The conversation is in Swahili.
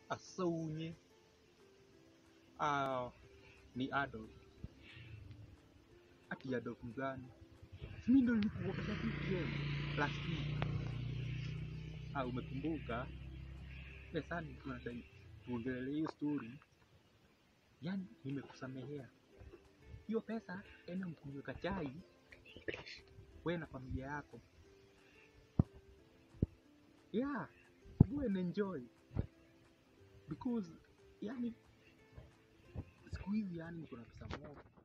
Asaunye. Ah, ni Adolf. Ati Adolf mgani? Si mimi ndo nilikuokesha weekend last week. Ah, umekumbuka? Pesa ni tunadai tuongelee hiyo story. Yaani nimekusamehea. Hiyo pesa enda mkunywe kachai wewe na familia yako. Yeah, go and enjoy. Because yani siku hizi yani niko na pesa mob.